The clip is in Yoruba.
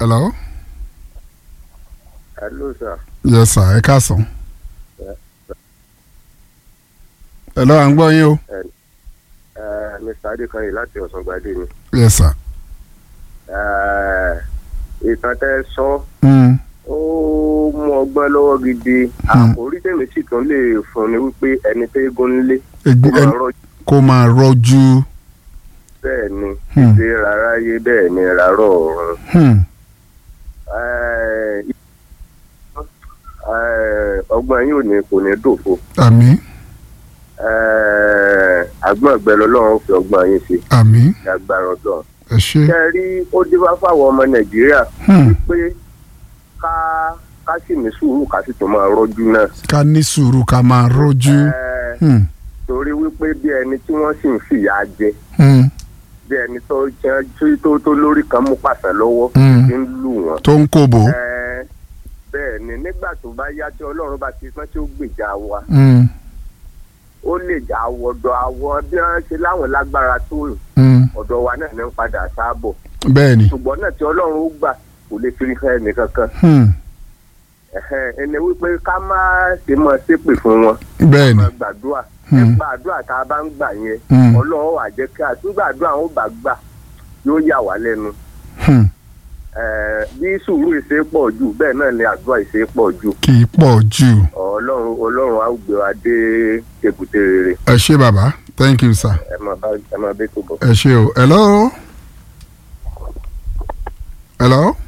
hello. hello sir. yes sir ẹ káàsán. hello à ń gbọ́ yín o. Uh, mr adekanyi láti ọ̀sángbadé ni. yes sir. ìtàn tẹ́ sọ Mm. ó mú ọgbọ́n lọ́wọ́ gidi àkórí tèmi sì tún lè fún ni wípé ẹni tó eégún nílé Egun- ó máa ẹn- rọ kó máa rọ́jú. bẹ́ẹ̀ ni Hmm. ṣe rárá yé bẹ́ẹ̀ ni rárọ̀ ọ̀run. Hmm. Eh, eh, ọgbọ́n yín ò ní kò ní dòfo àmín Eh, àgbọ̀n ọ̀gbẹ́ lọ́lọ́run fi ọgbọ́n yín ṣe àmín ní agbára ọ̀dọ́. ẹ ṣé. ṣe rí ó dé wá fáwọn ọmọ nàìjíríà Hmm. pé ká ká sì ní sùúrù ká sì tún máa rọ́jú náà. ká ní sùúrù ká máa rọ́jú. Eh, Hmm. torí wípé bí ẹni tí wọ́n sì ń fìyà jẹ Hmm. bí ẹni tó jẹ́ tí- tó tó lórí kan mú pàṣẹ lọ́wọ́ Hmm. ti ń lù wọ́n. tó ń kóbò. Eh, bẹ́ẹ̀ ni nígbà tó bá yá tí ọlọ́run bá ti pọ́n tí ó gbèjà wa Hmm. ó lè jà àwọ̀dọ̀ àwọn bí wọ́n ṣe láwọn lágbára tó Hmm. ọ̀dọ̀ wa náà ní ń padà sáàbọ̀ bẹ́ẹ̀ ni. ṣùgbọ́n náà tí ọlọ́run ó gbà kò lè fi hàn ẹnì kankan Hmm. Ẹ̀hẹ́n, ẹni wípé ká má ṣe mọ ṣépè fún wọn bẹ́ẹ̀ ni. máa gbàdúrà Hmm. nípa àdúrà tá a bá ń gbà yẹn Hmm. ọlọ́run wà jẹ́ kí àtúgbàdúrà àwọn ò bá gbà yóò yà wá lẹ́nu Hmm. Ẹ̀ẹ́, bí sùúrù ìṣe pọ̀ jù bẹ́ẹ̀ náà ni àdúrà ìṣe pọ̀ jù kì í pọ̀ jù. ọlọ́run ọlọ́run á gbé wa dé èbúté rere ẹ ṣé bàbá thank you sir. ẹ máa bá ẹ máa bẹ́ tó bọ̀. ẹ ṣé o hello. hello.